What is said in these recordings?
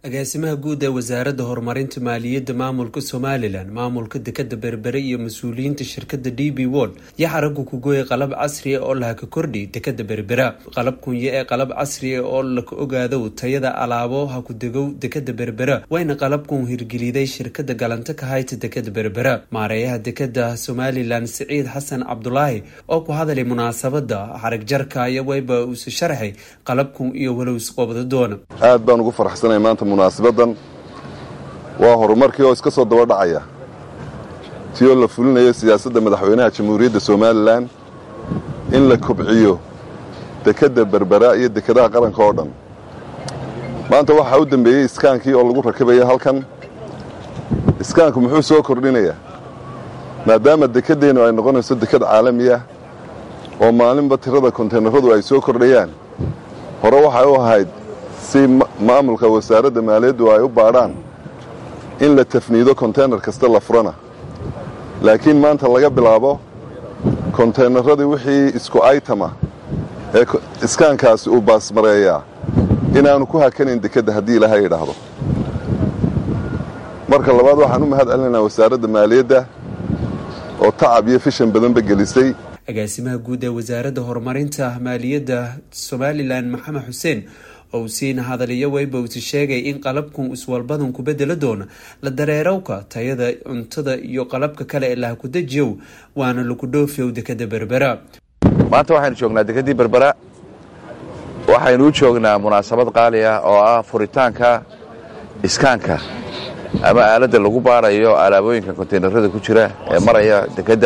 agaasimaha guud ee wasaaradda horumarinta maaliyadda maamulka somalilan maamulka dekada berbere iyo mas-uuliyiinta shirkada d b world yaa xaragu ku gooyay qalab casri ah oo lahaka kordhi dekada berbera qalab kunye ee qalab casri ah oo laka ogaado tayada alaabo ha ku degow dekada berbera wayna qalabkun hirgeliday shirkada galanta ka hayta dekada berbera maareeyaha dekada somalilan siciid xasan cabdulaahi oo ku hadalay munaasabada xarag jarka iyo wayba uuse sharxay qalabkun iyo walow isqoobda doona aad baan ugu faraxsanay maanta munaasabadan waa horumarkii oo iska soo daba dhacaya si oo la fulinayo siyaasadda madaxweynaha jamhuuriyadda somalilan in la kobciyo dekedda berbera iyo dekedaha qaranka oo dhan maanta waxaa u dambeeyey iskaankii oo lagu rakibaya halkan iskaanku muxuu soo kordhinayaa maadaama dekeddeennu ay noqonayso deked caalamiya oo maalinba tirada kontaynaradu ay soo kordhayaan hore waxay u ahayd si maamulka wasaaradda maaliyaddu ay u baadhaan in la tafniido konteynar kasta la furana laakiin maanta laga bilaabo konteynaradii wixii isku aytama ee iskaankaasi uu baasmareeyaa inaanu ku hakanayn dekedda haddii ilaahay idhaahdo marka labaad waxaan u mahad celinaynaa wasaaradda maaliyadda oo tacab iyo fishan badanba gelisay agaasimaha guud ee wasaaradda horumarinta maaliyadda somalilan maxamed xuseen ou siina hadaliyo wayba usi sheegay in qalabkun iswalbadan ku bedelo doona la dareerowka tayada cuntada iyo qalabka kale ee laha ku dejiyow waana lagu dhoofiyow dekada berbera maanta waxaynu joognaa dekedii berbera waxaynu u joognaa munaasabad qaali ah oo ah furitaanka iskaanka ama aaladda lagu baarayo alaabooyinka kontaynarada ku jira ee maraya dekedda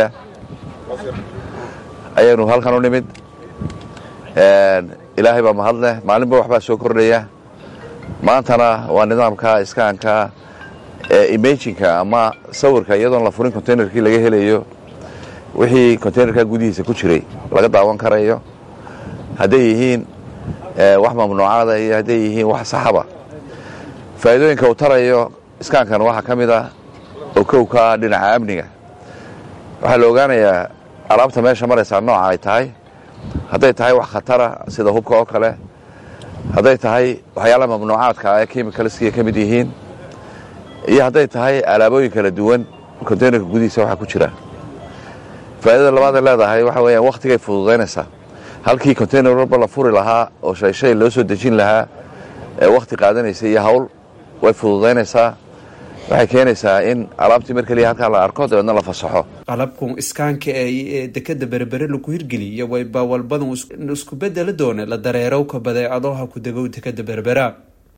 ayaynu halkan u nimid ilaahay baa mahadleh maalinba waxbaa soo kordhaya maantana waa nidaamka iskaanka ee imajinka ama sawirka iyadoon la furin containerkii laga helayo wixii containerka gudihiisa ku jiray laga daawan karayo hadday yihiin wax mamnuucaada iyo hadday yihiin wax saxaba faa'iidooyinka uu tarayo iskaankan waxaa ka mid ah oo kowka ah dhinaca amniga waxaa la ogaanayaa alaabta meesha maraysaa nooca ay tahay hadday tahay wax khatara sida hubka oo kale hadday tahay waxyaalaha mamnuucaadka ee chemicalskiya ka mid yihiin iyo hadday tahay alaabooyin kala duwan containerka gudihiisa waxaa ku jira faa'iidada labaad ay leedahay waxa weeyaan wakhtigay fududaynaysaa halkii container walba la furi lahaa oo shay shay loo soo dejin lahaa ee wakhti qaadanaysa iyo hawl way fududaynaysaa waxay keenaysaa in alaabtii mar keliya halkaa la arko dabeedna la fasaxo qalabkun iskaanka ee dekada berbere lagu hirgeliya wayba walbadan isku bedeli doona la dareerowka badeecadaha ku degow dekada berbera